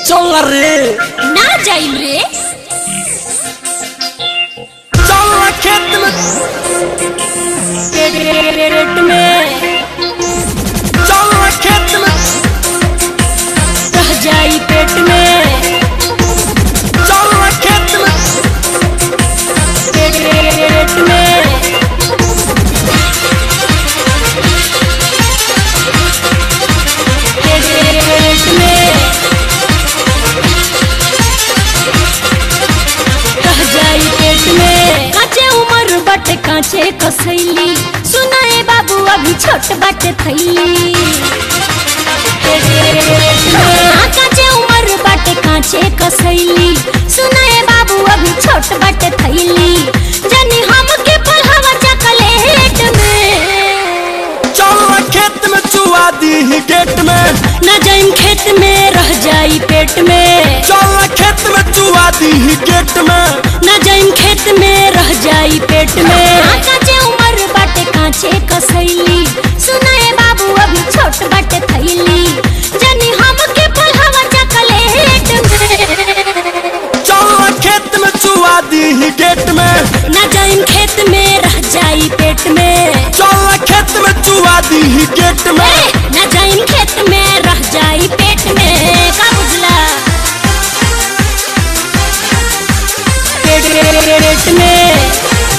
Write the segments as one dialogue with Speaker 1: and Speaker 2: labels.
Speaker 1: चल रे
Speaker 2: ना जाइम रे
Speaker 1: चल ना खेत में
Speaker 2: पेट में
Speaker 1: चल ना खेत में
Speaker 2: रह जाई पेट में
Speaker 1: चल ना खेत में
Speaker 2: पेट में पेट में रह जाई पेट में काचे उमर बट काचे कसैली सुनाए बाबू अभी छोट बट थैली हाँ, काचे उमर बट काचे कसैली सुनाए बाबू अभी छोट बट थैली जनी हम के पढ़ावा चकलेट में
Speaker 1: चल ना खेत में चुआ दी ही गेट में
Speaker 2: न जाइम खेत में रह जाई पेट में
Speaker 1: चल ना खेत में चुआ दी ही गेट में
Speaker 2: न जाइम खेत में रह जाई पेट में हाँ, काचे उमर बाटे काचे कसैली सुनाए बाबू अभी छोट बाटे थैली जनी हम के पढ़ावा चकलेट में
Speaker 1: चल ना खेत में चुआ दी ही गेट में
Speaker 2: न जाइम खेत में रह जाई पेट में
Speaker 1: चल ना खेत में चुआ दी ही गेट में
Speaker 2: ए, न जाइम खेत में रह जाई पेट में का बुझला पेट में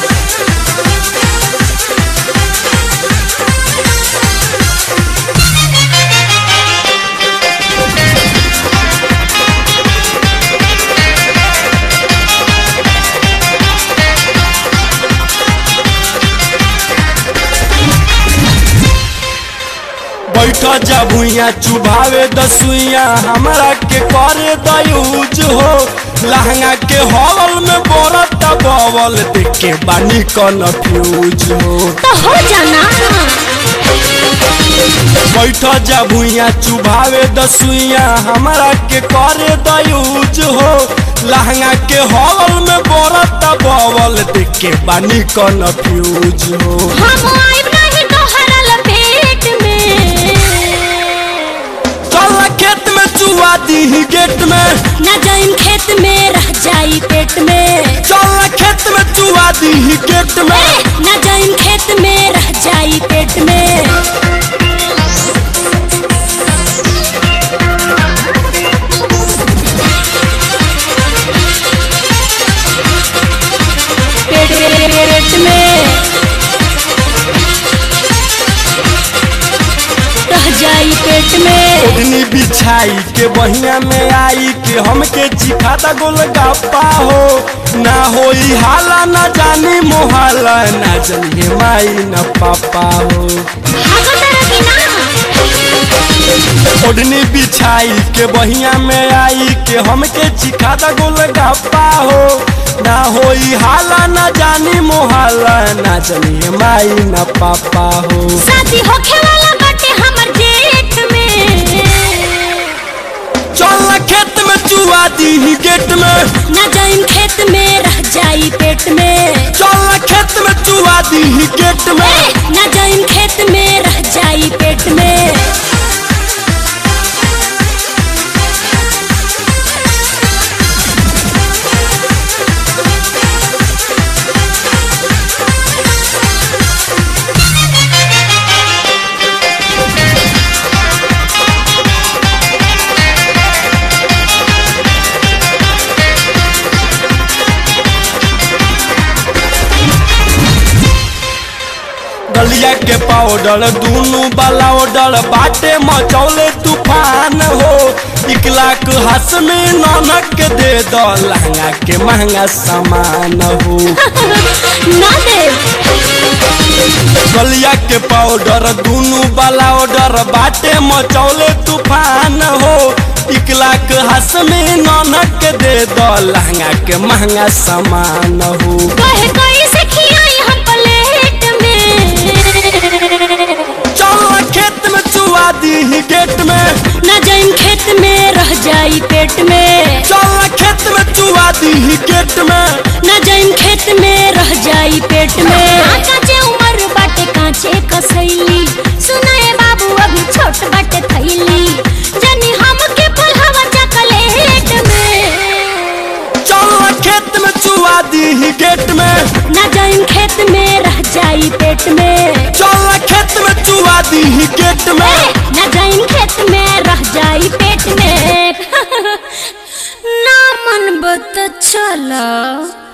Speaker 1: बैठ जा भुइया चुभावे दसुइया हमरा के करे दयूज हो लहंगा के हॉल में बोरत बवल देख के बानी कन्फ्यूज हो
Speaker 2: तो हो जाना
Speaker 1: बैठ जा भुइया चुभावे दसुइया हमरा के करे दयूज हो लहंगा के हॉल में बोरत बवल देख के बानी कन्फ्यूज हो
Speaker 2: हम आइब नहीं तोहरा लपेट में
Speaker 1: चल खेत में चुआ दी ही गेट में
Speaker 2: न जाइम खेत में रह जाई पेट में
Speaker 1: चल खेत में चुआ दी ही गेट में
Speaker 2: ए, न जाइम खेत में रह जाई पेट में पेट में रह जाई पेट में
Speaker 1: ओढ़नी बिछाई के बहिया में आई के हमके चिखाता गोल गप्पा हो ना होई हाला ना जानी मोहाला ना जानिए माई न पापा हो
Speaker 2: भागो तरह की ना
Speaker 1: ओढ़नी बिछाई के बहिया में आई के हमके चिखाता गोल गप्पा हो ना होई हाला ना जानी मोहाला ना जानिए माई न पापा हो
Speaker 2: शादी होखे वाला बाटे हमर जेठ में
Speaker 1: चल खेत में चुआ दी ही गेट में
Speaker 2: न जाइम खेत में रह जाई पेट में
Speaker 1: चल खेत में चुआ दी ही गेट में
Speaker 2: ए, न जाइम खेत में रह जाई पेट में
Speaker 1: गलिया के पाउडर दूनु वाला ऑर्डर बाटे मचौले तूफान हो एक लाख हंस में ननक के दे दो लहंगा के महंगा सामान हो
Speaker 2: ना दे
Speaker 1: गलिया के पाउडर दूनु वाला ऑर्डर बाटे मचौले तूफान हो एक लाख हंस में ननक के दे दो लहंगा के महंगा सामान हो
Speaker 2: कहे कोई से खियाई हम प्लेट में
Speaker 1: चल खेत में चुआ दी ही गेट में
Speaker 2: न जाइम खेत में रह जाई पेट में
Speaker 1: चल खेत में चुआ दी ही गेट में
Speaker 2: न जाइम खेत में रह जाई पेट में हाँ, काचे उमर बाटे काचे कसैली सुनाए बाबू अभी छोट बाटे थैली जनी हम के पढ़ावा चकले
Speaker 1: चुआ दी गेट में
Speaker 2: ना जाइम खेत में रह जाई पेट में
Speaker 1: चल खेत में चुआ दी गेट में
Speaker 2: ए, ना जाइम खेत में रह जाई पेट में ना मन बत चला